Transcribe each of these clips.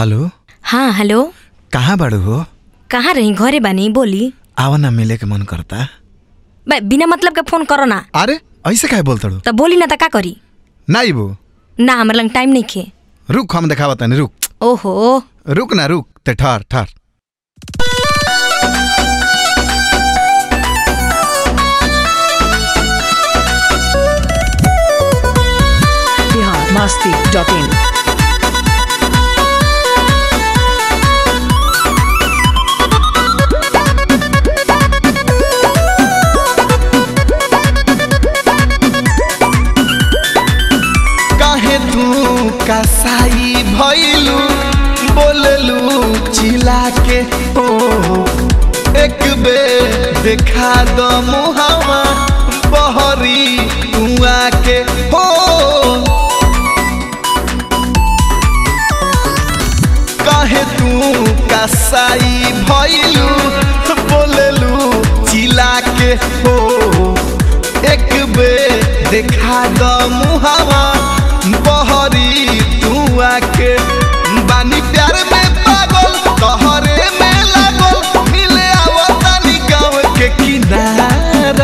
Hello हाँ hello कहाँ बाड़ू हो कहाँ रही घरे बानी बोली आवा ना मिले के मन करता बे बिना मतलब के फोन करो ना अरे ऐसे काहे बोलतड़ू त बोली ना त का करी ना इबू ना हमरा लंग टाइम नहीं खे रुक हम देखावा तनी रुक ओहो रुक ना रुक ते ठहर ठहर biharmasti.in काहे तू कसाई भइलू बोललू चिल्ला के ओ एक बे देखा दो मुहावा बहरी कुआ के हो काहे तू कसाई भइलू बोललू चिल्ला के हो एक बे देखा द मुहावा बहरी तू आके बानी प्यार में पागल तोहरे में लागल मिले आवतानी गाँव के किनारा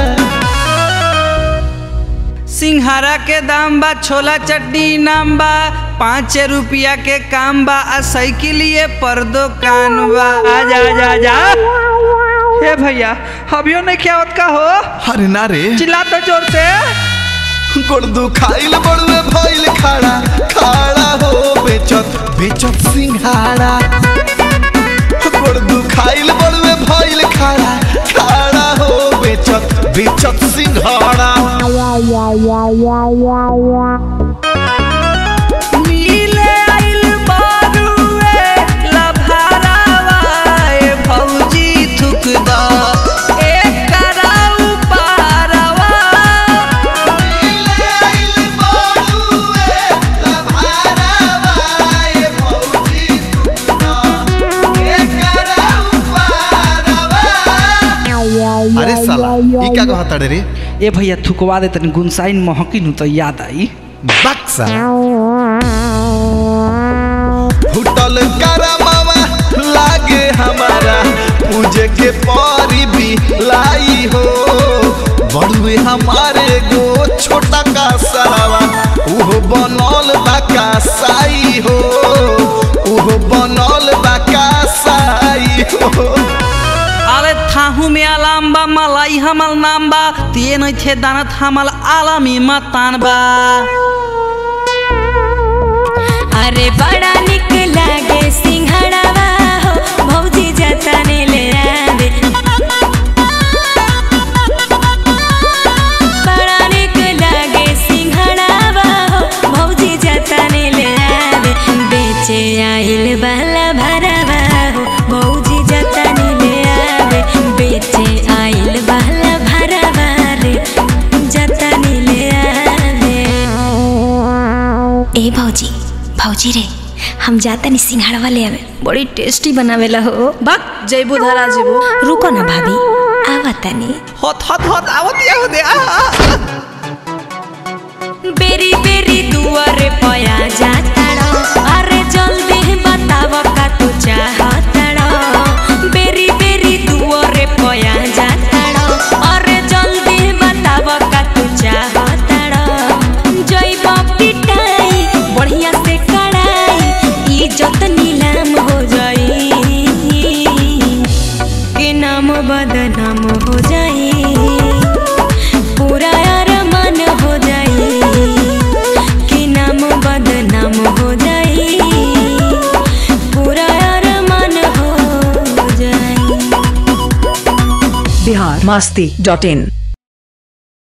सिंघारा के दाम बा छोला चटनी नाम बा पाँच रुपया के काम बा आ साइकिलिए पर दुकान बा आजा आजा आजा हे भैया अभियो नहीं क्या होत का हो अरे ना रे चिल्ला तो जोर से गोड़ दुखाइल बड़ुए भइल खड़ा खड़ा हो बेचत बेचत सिंघाड़ा गोड़ दुखाइल बड़ुए भइल खड़ा खड़ा हो बेचत बेचत सिंघाड़ा मिले आइल बारुए लभारावा ए भौजी थुक द एक कराऊ पारावा अरे साला ई का कहता रे ए भैया थुकवा दे तनी गुनसाइन महकी नु तो याद आई बक्सा फुटल करमावा लागे हमारा पूजे के परी भी लाई हो बड़ुए हमारे गो छोटा का सरावा उहो बनल बा का साई हो उहो बनल बा का साई हो अरे थाहू में आलाम बा मलाई हमल नाम बा ते नहीं थे दानत हमल आलामी मतान बा अरे बड़ा निक लागे सिंघाड़ावा हो भौजी जतने ले आवे बड़ा निक लागे सिंघाड़ावा हो भौजी जतने ले आवे बेचे आइल बाला भरावा हो भौजी जतने ले आवे बेचे आइल बाला भरावा रे जतने ले आवे ए भौजी भौजी रे हम जाता नहीं सिंघाड़वा ले आवे बड़ी टेस्टी बनावेला हो बक जैबू धरा जेबू रुको ना भाभी आवता नहीं होत होत होत आवत या हो दे आ, आ, आ। बेरी बेरी दुआरे पया जाताड़ो अरे जल्दी बताव का तू चाहताड़ो बेरी बेरी दुआरे पया जाताड़ो अरे जल्दी बताव का तू चाहताड़ो जइब पिटाई बढ़िया से कड़ाई इज्जत नीलाम हो जाई के नाम बदनाम हो जाई पूरा अरमान हो जाई कि नाम बदनाम हो जाई पूरा अरमान हो जाई biharmasti.in